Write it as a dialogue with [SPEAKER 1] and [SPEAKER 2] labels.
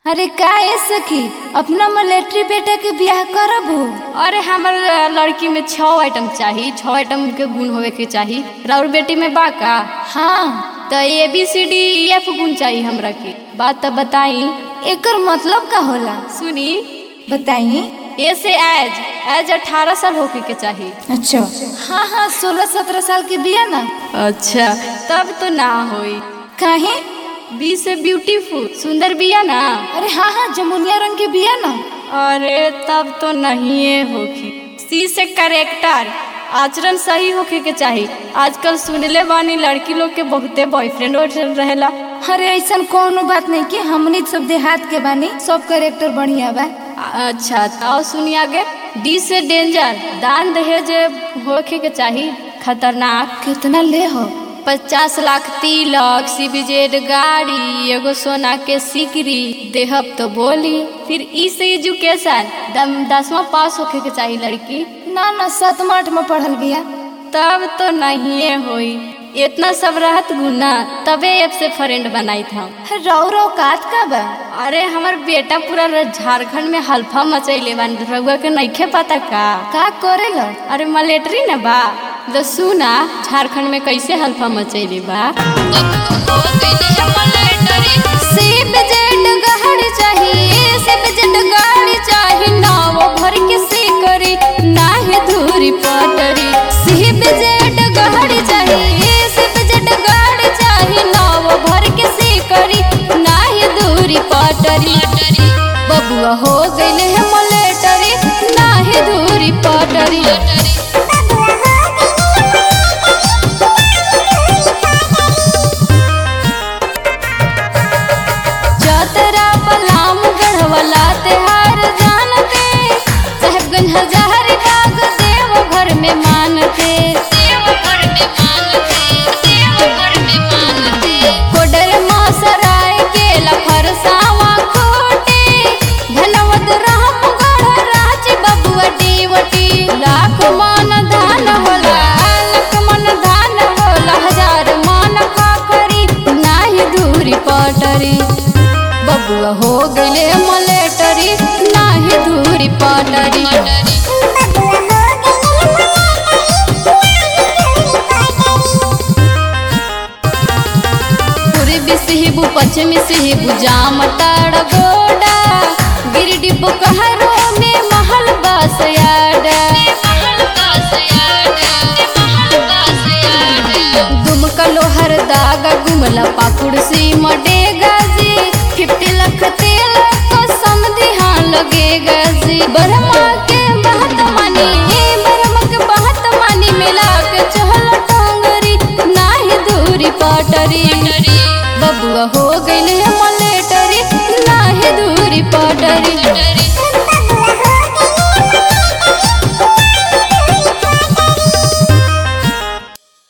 [SPEAKER 1] अरे का ए सखी अपना मिलिट्री बेटा के बियाह करबो
[SPEAKER 2] अरे हमर लड़की में छः आइटम चाही छः आइटम के गुण होवे के चाही राउर बेटी में बा का
[SPEAKER 1] हाँ
[SPEAKER 2] तो A B C D F गुण चाही हमरा के बात तो बताई
[SPEAKER 1] एकर मतलब का होला
[SPEAKER 2] सुनी
[SPEAKER 1] बताइए
[SPEAKER 2] ए से एज एज अठारह साल होके के चाही
[SPEAKER 1] अच्छा हाँ हाँ सोलह सत्रह साल के बिया ना
[SPEAKER 2] अच्छा तब तो ना होई
[SPEAKER 1] काहे
[SPEAKER 2] बी से ब्यूटीफुल सुंदर बिया ना
[SPEAKER 1] अरे हाँ हाँ जमुनिया रंग के बिया ना
[SPEAKER 2] अरे तब तो नहीं होगी सी से करेक्टर आचरण सही होके के चाही आजकल सुनले बानी लड़की लोग के बहुते बॉयफ्रेंड वॉयफ्रेंड रहेला
[SPEAKER 1] अरे ऐसा कोनो बात नहीं कि हमनी सब देहात के बानी सब करेक्टर बढ़िया बा
[SPEAKER 2] अच्छा तो सुनी आगे डी से डेंजर दान दहेज होके के चाही खतरनाक
[SPEAKER 1] कितना ले हो
[SPEAKER 2] पचास लाख तिलक सीबीजेड गाड़ी एगो सोना के सिकरी देहब तो बोली फिर ई से एजुकेशन दम दसवां पास होके के चाही लड़की
[SPEAKER 1] ना ना सातवा आठ में पढ़ल बिया
[SPEAKER 2] तब तो नहीं होई इतना सब रहत गुना तबे ऐप से फ्रेंड बनाई था
[SPEAKER 1] रौ रौ कात का बा
[SPEAKER 2] अरे हमर बेटा पूरा झारखंड में हल्फा मचैले बा रउआ के नइखे पता का
[SPEAKER 1] का करेला
[SPEAKER 2] अरे मलेटरी न बा तो सुना झारखंड में कैसे हल्फा मचैले बा
[SPEAKER 1] सेब जेड गाड़ी चाहिए सेब जेड गाड़ी चाहिए नाव भर के से करी नाहे धूरी पटरी सेब जेड गाड़ी चाहिए सेब जेड गाड़ी चाहिए नाव भर के से करी नाहे धूरी पटरी बबुआ हो गइले है मलेटरी नाहे धूरी पटरी चतरा पलाम गढ़वाला तेहार जान के साहेबगंज हजारी बाग देव घर में मान के कोडर मासराय के लफरसावा कोटे धनवद रामगढ़ राज बबुआ देवटी लाख मन धान होला लाख मन धान होला हजार मन खाकरी नाही दूरी पटरी बबुआ हो गइले मलेटरी नाही दूरी पटरी पूर्वी सिहिबु पश्चिमी सिहिबु जाम ताड़ गोडा गिरडी बोकहरो में महल बसयाडा दुमका लोहर दागा गुमला पाकुड़ सी मडेगा जी फिफ्टी लाख तेल को समझी हाँ लगेगा जी ब्रह्मा के बहत मानी ब्रह्मा के बहत मानी मिला के चहल टोंगरी नाही दूरी पटरी बबुआ हो गइले